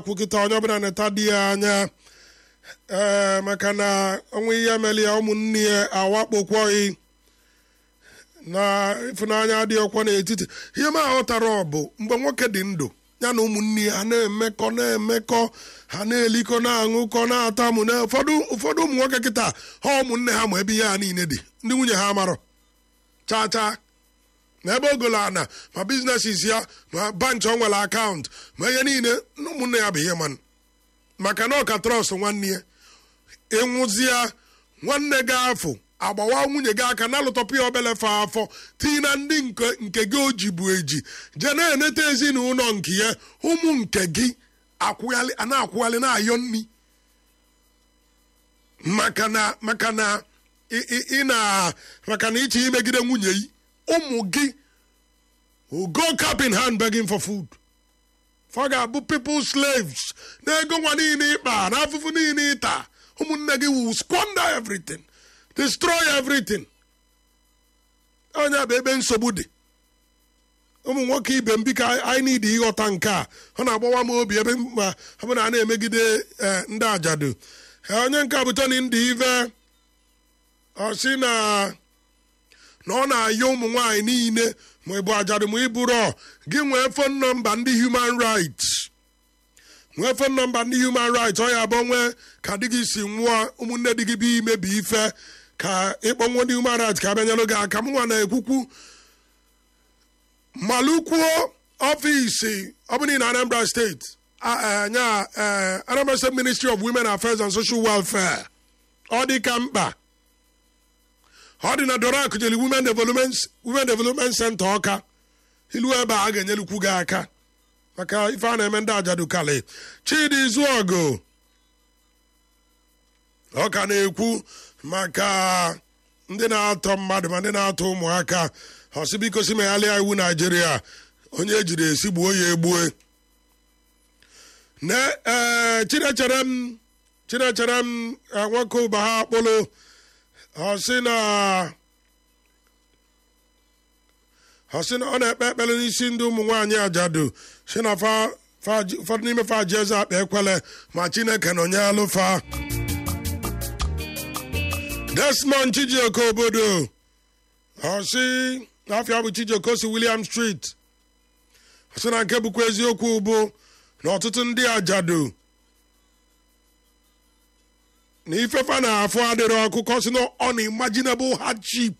kwukịta onye ọbụla neta di ya anya ee maka na ọnwa ihe mere ya ụmụnne ya awakpokwọghị na ịfụnanya adịghị ọkwa n'etiti ihe m aghọtara ọ bụ mgbe nwoke dị ndụ ya na ụmụnne ya ha na-emekọ na-emekọ ha na-elikọ na-aṅụkọ na-atamụ na ụfọdụ ụfọdụ ụmụ nwoke kịta ha ụmụnne ha ma ebe ihe ha niile dị ndị nwunye ha marọ chaa chaa na ebe ogolo ana ma biznesis ya ma banki ọ nwere akaụntụ ma ihe niile na ụmụnne ya bụ ihe man maka na ọka trọst nwanne ya ịnwụzia nwanne gị afọ agbawa nwunye gị aka na-alụtọpụ ya obele fa afọ tii na ndị nke nke gị o ji bụ eji jee na-eneta ezinụlọ nke ya ụmụ nke gị akwụghalị a na-akwụghalị na-ayọ nri maka na maka na ị- ị ị na maka na ịchọ imegide nwunye yi ụmụ gị will go cap in hand begging for food fa ga-abụ people slaves na ego nwa niile ịkpa na afụfụ niile ịta ụmụnne gị will squander everything destroy everything onye bụ ebe nsogbu dị ụmụ nwoke ibe m biko anyị need ịghọta nke a ọ na-agbawa m obi ebe ma ọ bụ na a na-emegide eh, ndị ajadu Eh, onye nke a bụ Tony ndị ive ọ sị na na ọ na-ayọ ụmụ nwaanyị niile ma ị bụ ajadu ma ị bụrụ gị nwee fon nọmba ndị human rights nwee fon nọmba ndị human rights ọ ya bụ nwee ka di gị si nwụọ ụmụnne di gị bụ imebi ife ka ịkpọnwụ ndị human rights ka bịanyelụ gị aka m nwa na-ekwukwu malukwuo ọfịs ọ bụ na anambra steeti a- eh, nya eh, anambra state ministry of women affairs and social welfare ọ dị ka mkpa ọ dị na dorak jeli women development women development center ọka ilu ebe a ga-enyelukwu gị aka maka ife a na-eme ndị ajadu kali chidi izuogo ọ ka na-ekwu maka ndị na-atọ mmadụ ma ndị na-atọ ụmụaka ọsị biko si meghalịa iwu naijiria onye ejiri esi gbuo ya egbue na ee chinechere m chinechere m eh, nwoke ụba ha akpụlụ ọsị na ọsị na ọ na-ekpe ekpere n'isi ndị ụmụ nwaanyị ajadu si na fa fa- ụfọdụ n'ime fa ji eze akpa ekwele ma chineke nọ nye alụfa desmond chijioke obodo ọsị n'afọ bụ chijioke si william street ọsị na nke bụkwa eziokwu bụ na ọtụtụ ndị ajadu na ifefa na-afụ adịrị ọkụkọ si na unimaginable hardship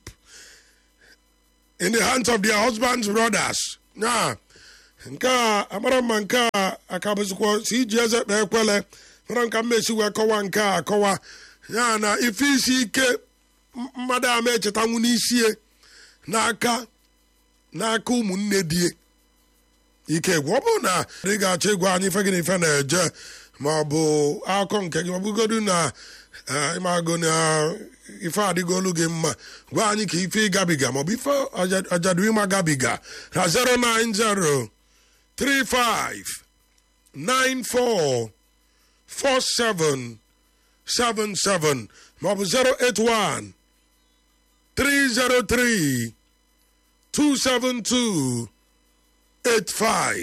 in the hands of their husbands brothers ya nke a amara mma nke a akabụzikwa si iji eze kpee ekwele mara nka mmesi wee kọwa nke a akọwa ya na ife isi ike m- mmadụ ama echetanwu n'isie n'aka n'aka ụmụnne die ike gwụ ọ bụrụ na ị ga-achọ ịgwa anyị ife gị na ife na-eje ma ọ bụ akọ nke gị ma ọ bụgodu na eh, ịmago na ife adịgolu gị mma gwa anyị ka ife ịgabiga ma ọ bụ ife aja- ajadu ịma gabiga na 090 35 94 47 77 ma ọ bụ 081 303 272 85